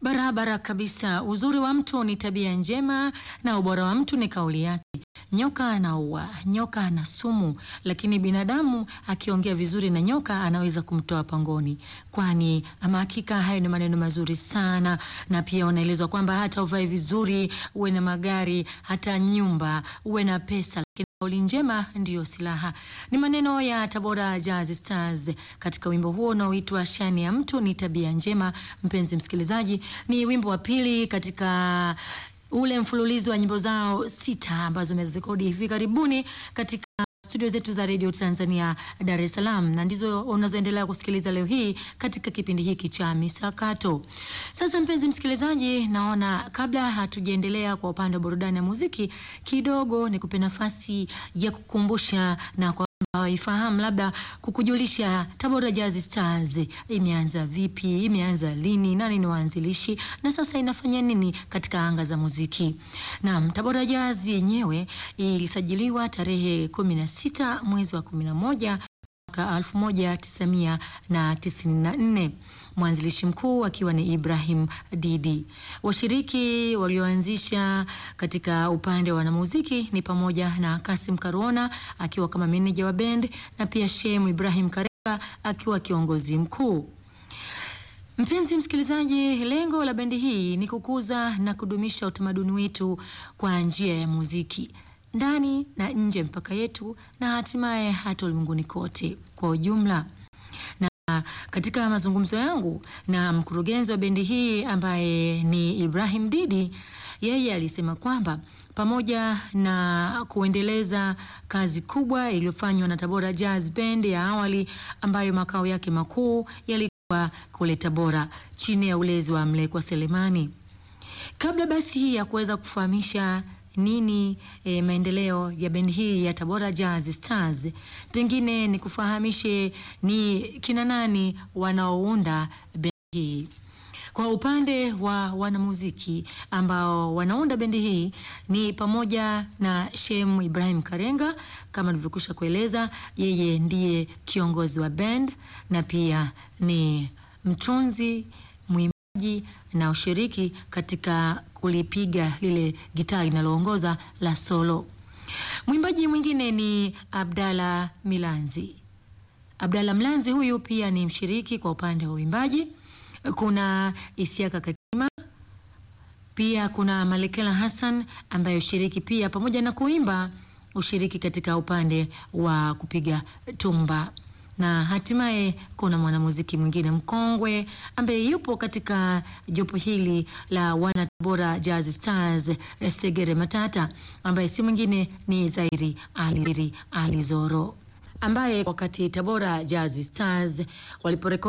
Barabara kabisa. Uzuri wa mtu ni tabia njema na ubora wa mtu ni kauli yake. Nyoka anaua, nyoka ana sumu, lakini binadamu akiongea vizuri na nyoka anaweza kumtoa pangoni. Kwani ama hakika hayo ni maneno mazuri sana, na pia unaelezwa kwamba hata uvae vizuri, uwe na magari, hata nyumba, uwe na pesa, lakini kauli njema ndiyo silaha. Ni maneno ya Tabora Jazz Stars katika wimbo huo unaoitwa Shani ya mtu ni tabia njema. Mpenzi msikilizaji, ni wimbo wa pili katika ule mfululizo wa nyimbo zao sita ambazo wamezirekodi hivi karibuni katika studio zetu za Radio Tanzania Dar es Salaam, na ndizo unazoendelea kusikiliza leo hii katika kipindi hiki cha Misakato. Sasa mpenzi msikilizaji, naona kabla hatujaendelea kwa upande wa burudani ya muziki, kidogo nikupe nafasi ya kukumbusha na kwa hawaifahamu labda kukujulisha Tabora Jazz Stars imeanza vipi, imeanza lini, nani ni waanzilishi na sasa inafanya nini katika anga za muziki. Naam, Tabora Jazz yenyewe ilisajiliwa tarehe 16 mwezi wa 11 mwaka 1994 mwanzilishi mkuu akiwa ni Ibrahim Didi. Washiriki walioanzisha katika upande wa wanamuziki ni pamoja na Kasim Karona akiwa kama meneja wa band na pia Shemu Ibrahim Kareka akiwa kiongozi mkuu. Mpenzi msikilizaji, lengo la bendi hii ni kukuza na kudumisha utamaduni wetu kwa njia ya muziki ndani na nje mpaka yetu na hatimaye hata ulimwenguni kote kwa ujumla. Na katika mazungumzo yangu na mkurugenzi wa bendi hii ambaye ni Ibrahim Didi, yeye alisema kwamba pamoja na kuendeleza kazi kubwa iliyofanywa na Tabora Jazz Band ya awali ambayo makao yake makuu yalikuwa kule Tabora chini ya ulezi wa Mlekwa Selemani. Kabla basi ya kuweza kufahamisha nini e, maendeleo ya bendi hii ya Tabora Jazz Stars, pengine ni kufahamishe ni kina nani wanaounda bendi hii. Kwa upande wa wanamuziki ambao wanaunda bendi hii ni pamoja na Shem Ibrahim Karenga, kama nilivyokwisha kueleza, yeye ndiye kiongozi wa band na pia ni mtunzi mwimbaji na ushiriki katika kulipiga lile gitaa linaloongoza la solo. Mwimbaji mwingine ni Abdalla Milanzi. Abdalla Mlanzi huyu pia ni mshiriki kwa upande wa uimbaji. Kuna Isiaka Katima, pia kuna Malekela Hassan ambaye ushiriki pia pamoja na kuimba ushiriki katika upande wa kupiga tumba na hatimaye kuna mwanamuziki mwingine mkongwe ambaye yupo katika jopo hili la wana Tabora Jazz Stars, Segere Matata, ambaye si mwingine ni Zairi Ali, Ali Zoro ambaye wakati Tabora Jazz Stars waliporekodi